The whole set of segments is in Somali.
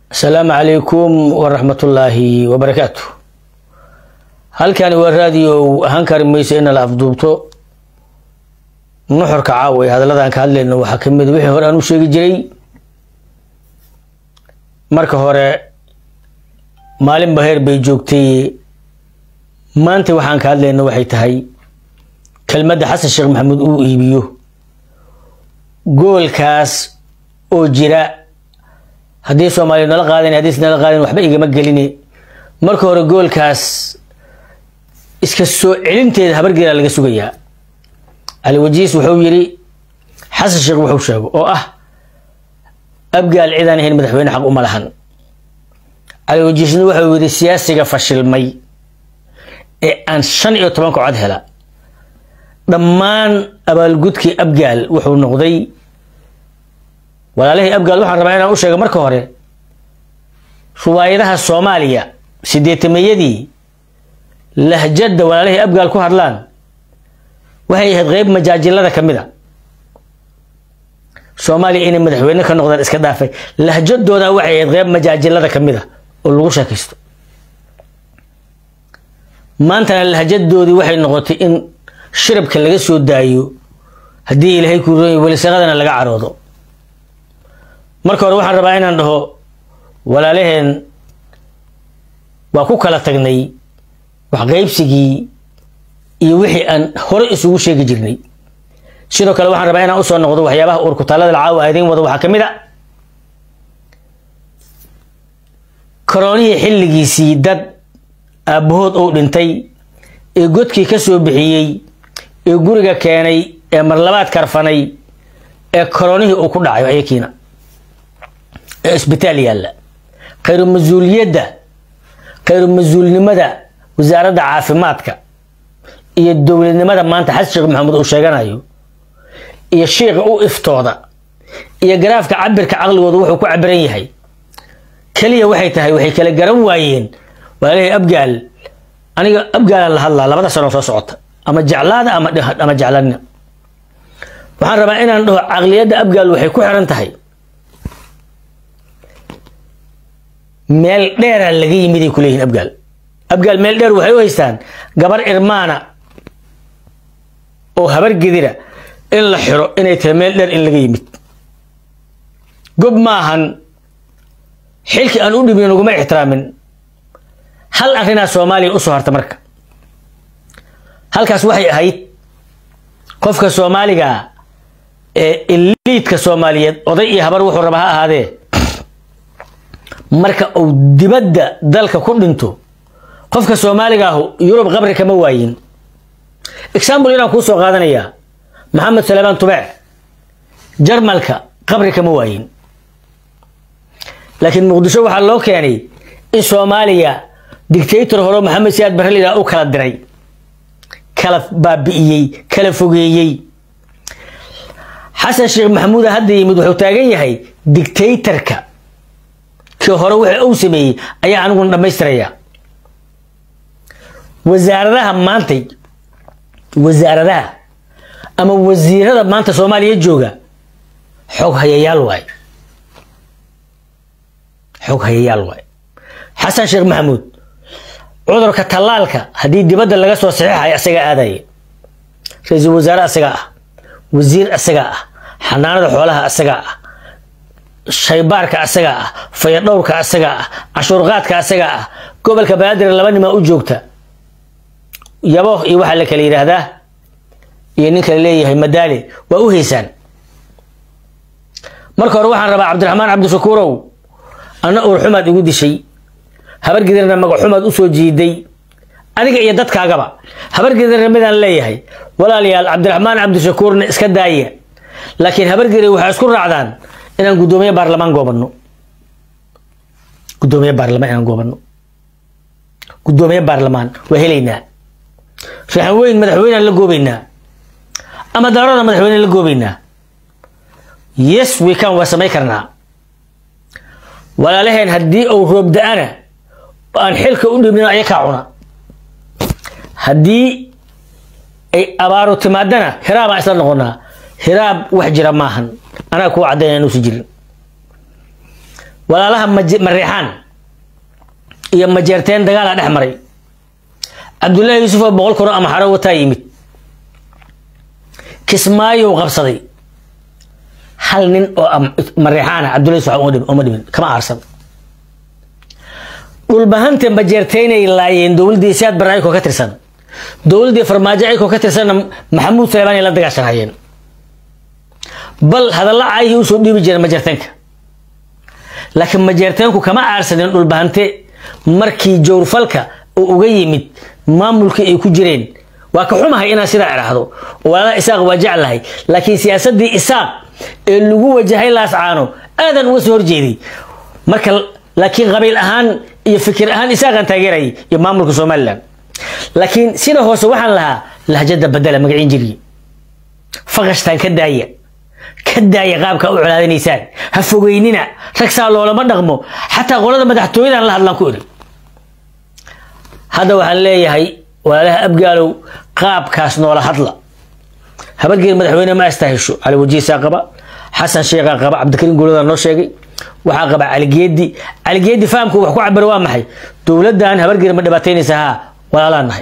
asalaamu calaykum waraxmatullaahi wabarakaatu halkani waa raadiyo ahaan kari mayso ina la afduubto nuxurka caawa ee hadalladan ka hadlayno waxaa ka mid wixii hore aan u sheegi jiray marka hore maalinba heer bay joogtay maanta waxaan ka hadlayno waxay tahay kelmadda xasan sheekh maxamuud uu iibiyo goolkaas oo jira haddii soomaaliya nala qaadin haddiis nala qaadin waxba igama geline marka hore goolkaas iska soo celinteeda habargeela laga sugayaa cali wajiis wuxuu yidhi xasan sheekh wuxuu sheego oo ah abgaal cidaan ahayn madaxweyne xaq uma lahan cali wajiisna wuxuu yidhi siyaasiga fashilmay ee aan shan iyo tobanka cod hela dhammaan abaalgudkii abgaal wuxuu noqday walaalihii abgaal waxaan rabaa inaan u sheego marka hore ruwaayadaha soomaaliya sideetamayadii lahjadda walaalihii abgaal ku hadlaan waxay ahayd qeyb majaajilada ka mid a soomaaliya inay madaxweyne ka noqdaan iska dhaafay lahjadooda waxay ahayd qeyb majaajilada ka mid a oo lagu sheekaysto maantana lahjadoodii waxay noqotay in shirabka laga soo daayo haddii ilaahay ku roonyo welisaqadana laga caroodo marka hore waxaan rabaa inaan dhaho walaalaheen waa ku kala tagnay waxqaybsigii iyo wixii aan hore isugu sheegi jirnay sidoo kale waxaan rabaa inaan usoo noqdo waxyaabaha uurkutaalada caawa a idiin wado waxaa ka mid a karoonihii xilligiisii dad aabbahood uu dhintay ee godkii ka soo bixiyey ee guriga keenay ee marlabaad karfanay ee karoonihii uu ku dhacayo ayakiina ee isbitaal yaalla khayru mas-uuliyadda khayru mas-uulnimada wasaaradda caafimaadka iyo dowladnimada maanta xasan sheekh maxamuud uu sheeganayo iyo shiiqa u iftooda iyo garaafka cabirka caqligooda wuxuu ku cabiran yahay keliya waxay tahay waxay kala garan waayeen walaalihii abgaal aniga abgaalaan la hadlaa labada sano soo socota ama jeclaada ama jeclanina waxaan rabaa inaan dhaho caqliyadda abgaal waxay ku xiran tahay meel dheeraa laga yimiday kuleeyihin abgaal abgaal meel dheer waxay u haystaan gabar irmaana oo habar gedira in la xiro inay tahay meel dheer in laga yimid gob maahan xilkii aan u dhibin uguma ixtiraamin hal arrinaa soomaaliya usoo harta marka halkaas waxay ahayd qofka soomaaliga ee iliidka soomaaliyeed oday iyo habar wuxuu raba ha ahaadee marka uu dibadda dalka ku dhinto qofka soomaaliga ahu yurub qabri kama waayin example inaan kuu soo qaadanayaa maxamed salebaan tubec jarmalka qabri kama waayin laakiin muqdisho waxaa loo keenay in soomaaliya dictator hore maxamed siyaad barrelida u kala diray kala baabi'iyey kala fogeeyey xasan sheekh maxamuuda hadda yimid wuxuu taagan yahay dictatorka kii hore wixii uu sameeyey ayaa aniguna dhammaystiraya wasaaradaha maantay wasaaradaha ama wasiirada maanta soomaaliya jooga xog hayayaal waay xog hayayaal waay xasan sheekh maxamuud cudurka tallaalka haddii dibadda laga soo saxiixayo asagaa aadaya ra-iisul wasaare asagaa ah wasiir asagaa ah xanaanada xoolaha asagaa ah shaybaarka asagaa ah fayadhowrka asagaa ah cashuurqaadka asagaa ah gobolka banaadir laba nimaa u joogta yabo iyo waxaa la kala yidhaahdaa iyo nin kale leeyahay madaale waa u haysaan marka hore waxaan rabaa cabdiraxmaan cabdishakuurow anna uur xumaad igu dishay habargedirna magaxumaad usoo jiiday adiga iyo dadkaagaba habargedirna midaan leeyahay walaalayaal cabdiraxmaan cabdishakuurna iska daaya laakiin habargedir waxay isku raacdaan inaan guddoomiye baarlamaan goobano guddoomiye baarlamaan inaan goobano guddoomiye baarlamaan waa helaynaa raxan weyn madaxweynaan la goobaynaa ama daarada madaxweyne la goobaynaa yes wekan waa samay karnaa walaalaheen haddii uu roob da-ana aan xilka u dhibnin ayakaa cuna haddii ay abaaru timaadana hiraabaan isla noqonaa hiraab wax jira maahan anaa kuwa caddayn aan usi jirin walaalaha mareexaan iyo majeerteen dagaala dhex maray cabdullaahi yuusuf oo boqol kun oo amaxaro wataa yimid kismaayow qabsaday hal nin oo mareexaana cabdullahi yuusuf uma dhimin kama aarsan dhulbahanta majeerteynay laayeen dowladdii siyaad barre ayakoo ka tirsan dowladdii farmaajo ayakoo ka tirsanna maxamuud suleymaan ay la dagaashanayeen bal hadalla caayihii usoo dhiibi jireen majeerteenka laakiin majeerteenku kama aarsanin dhulbahante markii jowrfalka uu uga yimid maamulkii ay ku jireen waa ka xumahay inaan sidaa idhaahdo walaalaha isaaq waa jeclahay laakiin siyaasaddii isaaq ee lagu wajahay laascaano aadan uga soo horjeeday marka laakiin qabiil ahaan iyo fikir ahaan isaaqaan taageerayay iyo maamulka somalilan laakiin sida hoose waxaan lahaa lahjada badela magaciin jiriye faqashtaan ka daaya ka daaya qaabka u colaadanaysaan ha fogeynina ragsaa loolama dhaqmo xataa qolada madaxtooyadan la hadlaan ku iri hadda waxaan leeyahay walaalaha abgaalow qaabkaas noola hadla habargeed madaxweyne ma astahesho cali wajiisaa qaba xasan sheekhaa qaba cabdikariim guuladaa noo sheegay waxaa qaba caligeedi caligeedi fahamku wax ku cabira waa maxay dowladdan habargeed ma dhibaataynaysa haa walaalaan nahay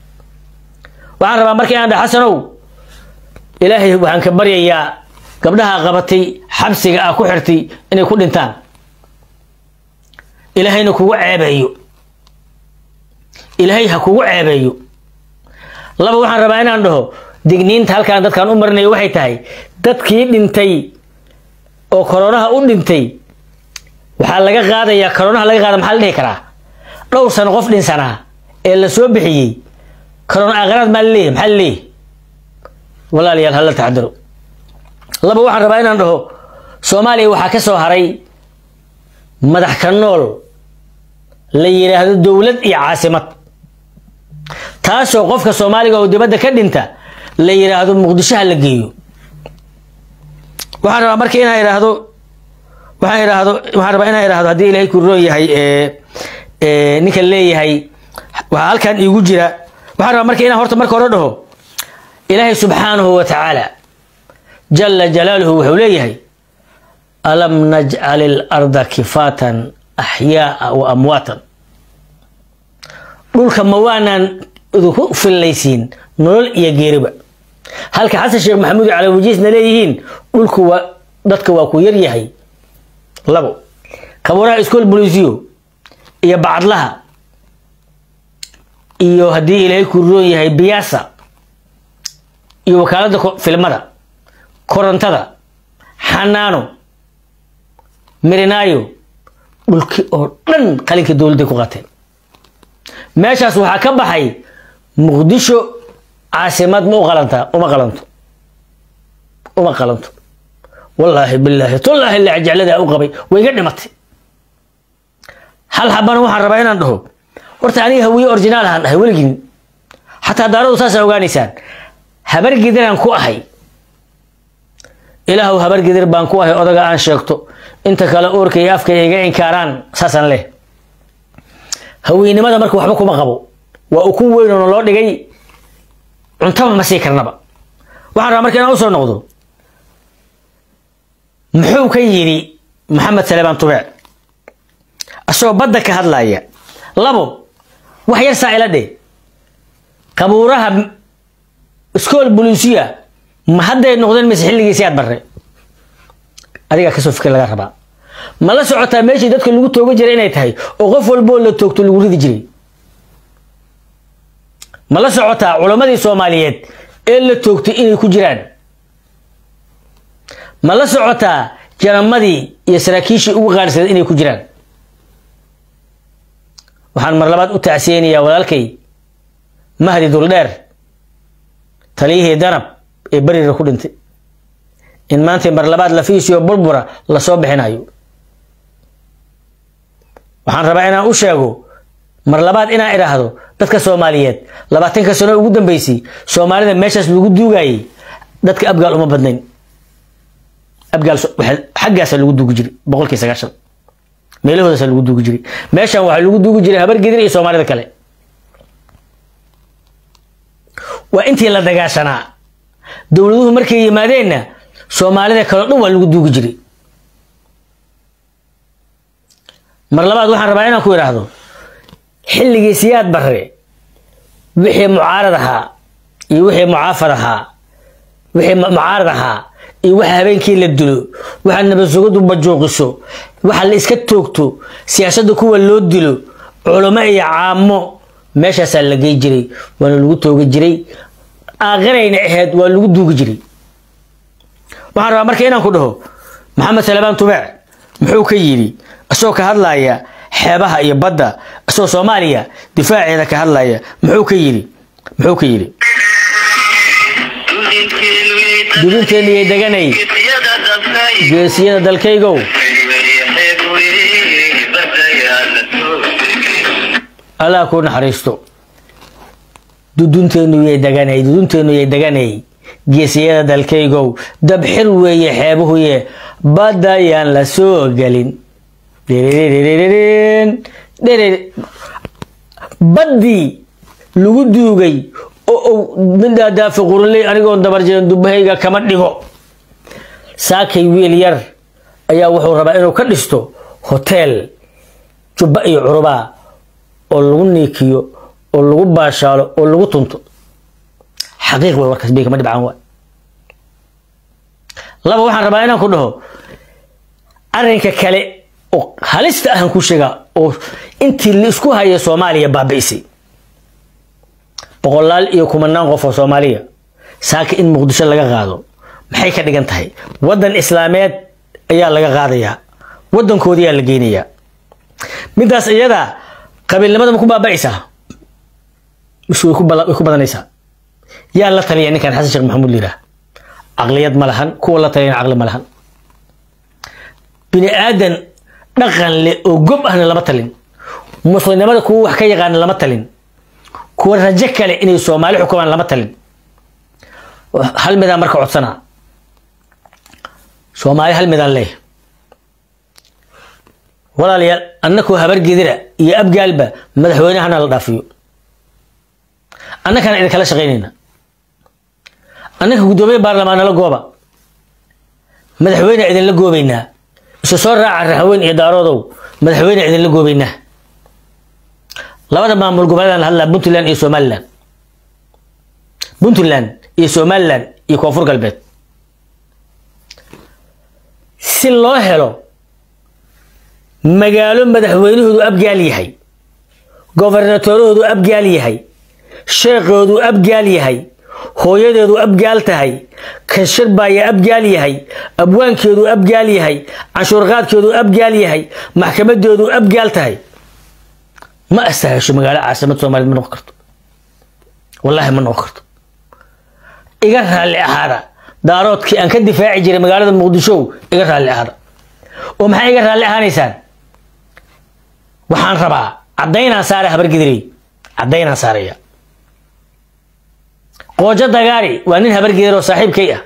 waxaan rabaa marka inaan dhaha xasanow ilaahay waxaan ka baryayaa gabdhaha qabatay xabsiga ah ku xirtay inay ku dhintaan ilaahayna kugu ceebeeyo ilaahay ha kugu ceebeeyo laba waxaan rabaa inaan dhaho digniinta halkaan dadkaan u marinayo waxay tahay dadkii dhintay oo koronaha u dhintay waxaa laga qaadayaa koronaha laga qaada maxaa la dhihi karaa dhowr sano qof dhinsanaa ee la soo bixiyey korona aakhiraad maa laleeyahy maxaa laleeyahy walaalayaal hala taxadaro laba waxaan rabaa inaan dhaho soomaaliya waxaa ka soo haray madax ka nool la yidhaahdo dowlad iyo caasimad taasoo qofka soomaaliga oo dibadda ka dhinta la yidhaahdo muqdishoha la geeyo waxaan rabaa marka inaan idhaahdo waxaan idhaahdo waxaan rabaa inaan idhaahdo haddii ilaahay ku roon yahay ninka leeyahay waxaa halkan iigu jira waxaan rabaa marka inaan horta marka hore dhaho ilaahay subxaanahu wa tacaala jala jalaaluhu wuxuu leeyahay alam najcal ilarda kifaatan axyaaa wa amwaatan dhulka ma waanaan idinku fillaysiin nolol iyo geeriba halka xasan sheekh maxamuud cali wajiisna leeyihiin dhulku waa dadka waa ku yar yahay labo kabuuraha iskool bolisiyo iyo bacadlaha iyo haddii ilaahay ku roon yahay biyaasa iyo wakaaladda filmada korontada xanaano mirinaayo dhulkii oo dhan qalinka dowladday ku qateen meeshaas waxaa ka baxay muqdisho caasimad ma u qalantaa uma qalanto uma qalanto wallaahi bilaahi tullaahi la jecladaa u qabay way iga dhimatay hal habana waxaan rabaa inaan dhaho horta aniga hawiye originaal ahaan dhahay weligin xataa daaradu saasaa ogaanaysaan habar gidiraan ku ahay ilaahu habar gidir baan ku ahay odaga aan sheegto inta kale uurka iyo afka iga inkaaraan saasaan leh haweynimada marka waxba kuma qabo waa ukun weyn oo loo dhigay cuntaba ma sii karnaba waxaan rabaa marka inaan usoo noqdo muxuu ka yidhi maxamed saleebaan tubeec asagoo badda ka hadlaya labo wax yar saa ila dhe qabuuraha iskool bolisiya ma hadday noqdeen mise xilligiisi aad barre adigaa kasoo fikir laga rabaa ma la socotaa meeshii dadka lagu tooga jiray inay tahay oo qof walboo la toogto lagu ridi jiray ma la socotaa culammadii soomaaliyeed ee la toogtay inay ku jiraan ma la socotaa janamadii iyo saraakiishii ugu qaadhsaday inay ku jiraan waxaan mar labaad u tacsiyeynayaa walaalkay mahdi duldheer taliyihii danab ee beriga ku dhintay in maanta mar labaad lafiisiyo burbura lasoo bixinayo waxaan rabaa inaan u sheego mar labaad inaan idhaahdo dadka soomaaliyeed labaatanka sano ugu dambeysay soomaalida meeshaas lagu duugayay dadka abgaal uma badnayn abgaal xaggaasa lagu duugi jiray boqolkii sagaashan meelahoodaasa lagu duugi jiray meeshan waxaa lagu duugi jiray habar gedir iyo soomaalida kale waa intii la dagaashanaa dowladuhu markay yimaadeenna soomaalida kaleo dhan waa lagu duugi jiray mar labaad waxaan rabaa inaan ku idhaahdo xilligii siyaad barre wixii mucaarad ahaa iyo wixii mucaafad ahaa wixii mucaarad ahaa iyo waxa habeenkii la dilo waxa nabadsugadu bajuuqiso waxa la iska toogto siyaasadda kuwa loo dilo culamo iyo caamo meeshaasaa la gey jiray waana lagu tooga jiray aakhirayna ahayd waa lagu duugi jiray waxaan rabaa marka inaan ku dhaho maxamed salebaan tubeec muxuu ka yidhi isagoo ka hadlaya xeebaha iyo badda isagoo soomaaliya difaaceeda ka hadlaya muxuu ka yidhi muxuu ka yidhi dudinteenu yay deganay geesiyada dalkaygow allah kuu naxariisto dudunteenu yay deganay dudunteenu yay deganay geesiyada dalkaygow dabxir weeye xeebuhuye badayaan la soo gelin baddii lagu duugay oo midhaadaafi quruley anigoon dabarjeen dubahayga kama dhigo saakay wiil yar ayaa wuxuu rabaa inuu ka dhisto hoteel jubba iyo curubaa oo lagu niikiyo oo lagu baashaalo oo lagu tunto xaqiiq way warkaas bay kama dhibcaan waay laba waxaan rabaa inaan ku dhaho arrinka kale oo halista ahan ku sheegaa oo intii la isku haya soomaaliya baabi'isay boqolaal iyo kumanaan qof oo soomaaliya saaka in muqdisho laga qaado maxay ka dhigan tahay waddan islaameed ayaa laga qaadayaa waddankoodiyaa la geynayaa midaas iyada qabiilnimada ma ku baaba'aysaa mise way ku badanaysaa yaa la taliya ninkan xasan sheekh maxamuud liiraa caqliyad ma lahan kuwa la taliyana caqli ma lahan bini aadan dhaqan leh oo gob ahna lama talin muslimnimada kuwa wax ka yaqaana lama talin kuwa rajo kale inay soomaali xukumaan lama talin hal midaan marka codsanaa soomaali hal midaan leeh walaalayaal annakoo habargedira iyo abgaalba madaxweynehana la dhaafiyo annakana idinkala shaqaynayna annaka guddoomiye baarlamaan nala gooba madaxweyne idinla goobaynaa isu soo raaca raxweyn iyo daaroodow madaxweyne idinla goobaynaa labada maamul goboleedaan hadlaa puntland iyo somalilan puntland iyo somalilan iyo koonfur galbeed si loo helo magaalo madaxweynahoodu abgaal yahay gobernatoorahoodu abgaal yahay sheekoodu abgaal yahay hooyadeedu abgaal tahay kanshirbaaya abgaal yahay abwaankeedu abgaal yahay canshuurqaadkeedu abgaal yahay maxkamadeedu abgaal tahay ma astahasho magaalo caasimad soomaaliyed ma noqon karto wallaahi ma noqon karto iga raalli ahaada daaroodkii aan ka difaaci jiray magaalada muqdisho iga raalli ahaada oo maxay iga raalli ahaanaysaan waxaan rabaa caddaynaan saara habargedirey caddaynaan saaraya qoojo dagaari waa nin habargedir oo saaxiibkay ah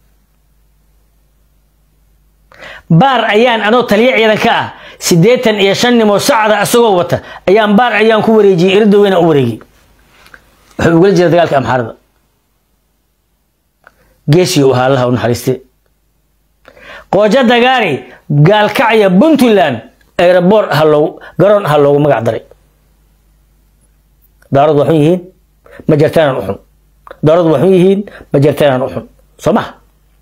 baar ayaan anoo taliyo ciidan ka ah siddeetan iyo shan nimoo sacda isagoo wata ayaan baar ayaan ku wareejiyey erida weyna u wareegiyey wuxuu ugala jira dagaalka amxaarada geesiyo ahaa allaha u naxariiste qoojo dagaari gaalkacya puntland aeroboor ha loogu garoon ha loogu magac daray daaradu waxun yihiin ma jartaanaan u xun daaradu waxun yihiin ma jartaanaan u xun soo maha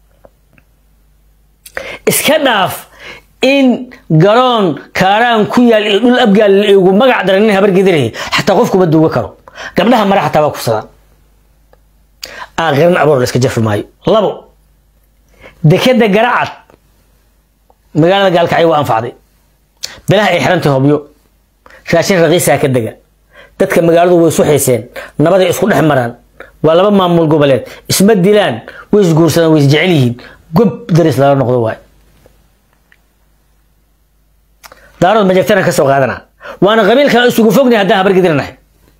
iska dhaaf in garoon kaaraan ku yaal iyo dhul abgaal igu magac daray nin habargediraya xataa qofkuma duuga karo gabdhaha mare xataa waa kufsadaan aakhiran aboor la iska jafi maayo labo dekeda garacad magaalada gaalkacyo waa anfacday bilaha ay xirantay hobyo raashin raqiisaa ka dega dadka magaaladu way isu xiiseen nabaday isku dhex maraan waa laba maamul goboleed isma dilaan way isguursadaan way isjecel yihiin gob daris lala noqdo waay daarood majagtana ka soo qaadana waana qabiilkan isugu fognay haddaan habargediranahay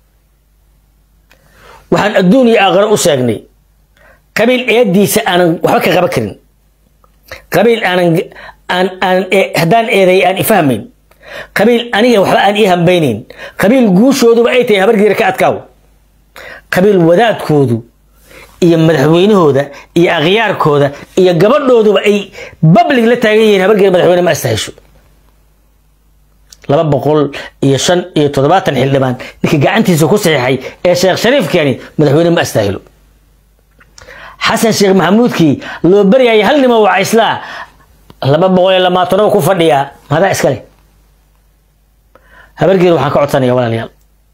waxaan adduun iyo aakhiro u sheegnay qabiil eediisa aanan waxba ka qaban karin qabiil aanan aan aan haddaan eeday aan ifahmayn qabiil aniga waxba aan ii hambaynayn qabiil guushooduba ay tahay habargedir ka adkaaw qabiil wadaadkoodu iyo madaxweynahooda iyo akhyaarkooda iyo gabadhooduba ay bablig la taagan yihiin habargedir madaxweyne ma astahesho laba boqol iyo shan iyo toddobaatan xildhibaan ninkii gacantiisa ku saxiixay ee sheekh shariif keeni madaxweyne ma astaahilo xasan sheekh maxamuudkii loo baryayay hal nimo wacayslaa laba boqol iyo lamaatano ku fadhiyaa madaa iskale habargeeda waxaan ka codsanaya walaalayaal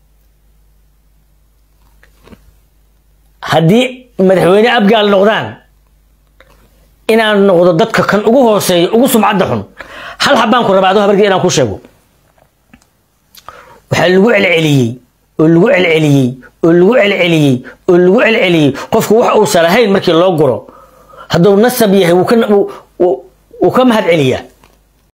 haddii madaxweyne abgaal noqdaan inaan noqdo dadka kan ugu hooseeya ugu sumcadda xun hal habaan ku rabaa adoo habargeeda inaan ku sheego waxaa lagu celceliyey oo lagu celceliyey oo lagu celceliyey oo lagu celceliyey qofku wax uusan ahayn markii loo guro hadduu nasab yahay wuu ka mahad celiyaa